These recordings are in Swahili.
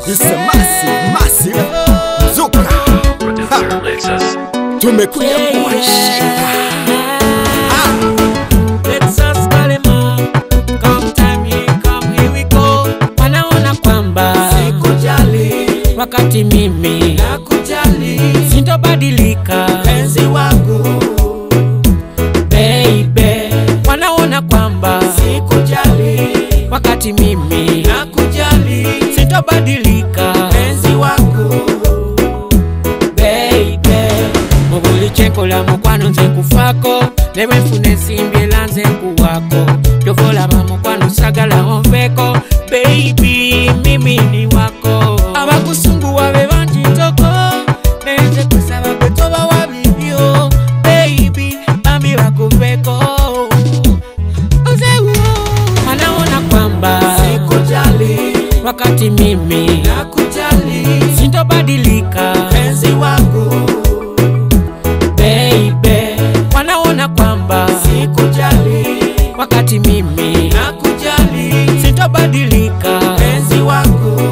It's a massive, massive Zuka Producer Lexus. Tumekuja kuwashika Let's us call him up. Come time here, come here we go. Wanaona kwamba Sikujali, wakati mimi nakujali, sintobadilika penzi wangu. baby. Wanaona kwamba Sikujali, wakati mimi nakujali, sintobadilika penzi wangu. baby. Mubuli chenkola mukwano nze nkufako nebwenfuna ensimbi era nze nkuwako tovolaba mukwano sagala onveko baby mimi ni wako abakusunguwa be bangi ntoko nenze kusaba gwe tobawa bibyo baby bambi bakuveko Ozewo. wanaona kwamba Sikujali, wakati mimi nakujali, sintobadilika penzi wangu. baby wanaona kwamba Sikujali, wakati mimi nakujali, sintobadilika penzi wangu.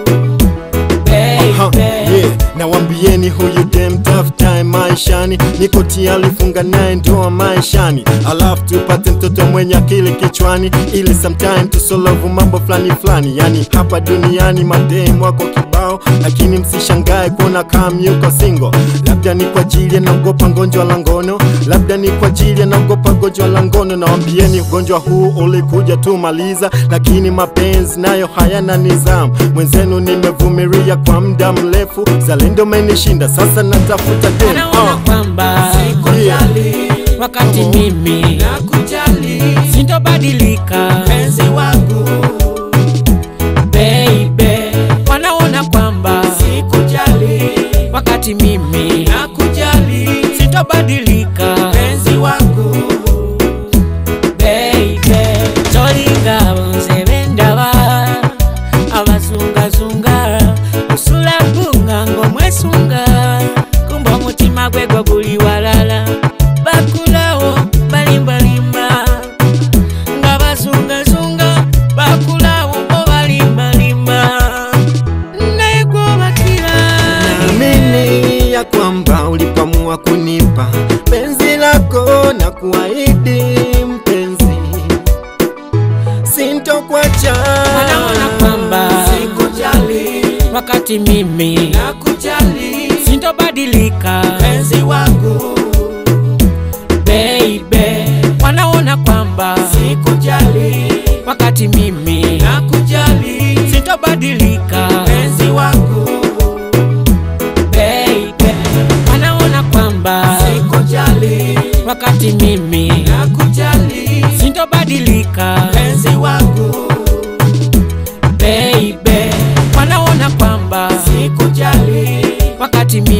Ha, baby yeah. Nawambieni huyu dem tough time maishani, niko tayari funga naye ndoa maishani, alafu tupate mtoto mwenye akili kichwani, ili sometime tusolovu mambo fulani fulani. Yani hapa duniani madem wako kibao, lakini msishangae kuona kam yuko single. Labda ni kwa ajili anaogopa ngonjwa la ngono, labda ni kwa ajili anaogopa gonjwa la ngono. Nawambieni ugonjwa huu ulikuja tu maliza, lakini mapenzi nayo hayana nizamu. Mwenzenu nimevumilia kwa muda mrefu, zalendo menishinda, sasa natafuta dem. wanaona Uh, kwamba Sikujali, wakati mimi nakujali, sintobadilika penzi wangu. baby wanaona kwamba Sikujali, wakati mimi nakujali, sintobadilika penzi wangu. baby tolinga bonze bendaba abazungazunga osula gunga ng'omwesunga kumba omutima gwe gwo guli walala bakulawo balimbalimba nga bazungazunga bakulawo bo balimbalimba naye gwobakira naamini ya kwamba ulipamua kunipa penzi lako na kuahidi mpenzi, sintokwacha wanaona kwamba Sikujali, wakati mimi nakujali, sintobadilika penzi wangu. baby wanaona kwamba Sikujali, wakati mimi nakujali, sintobadilika penzi wangu. baby wanaona kwamba Sikujali, wakati mimi nakujali, sintobadilika penzi wangu. baby wanaona kwamba Sikujali, wakati mimi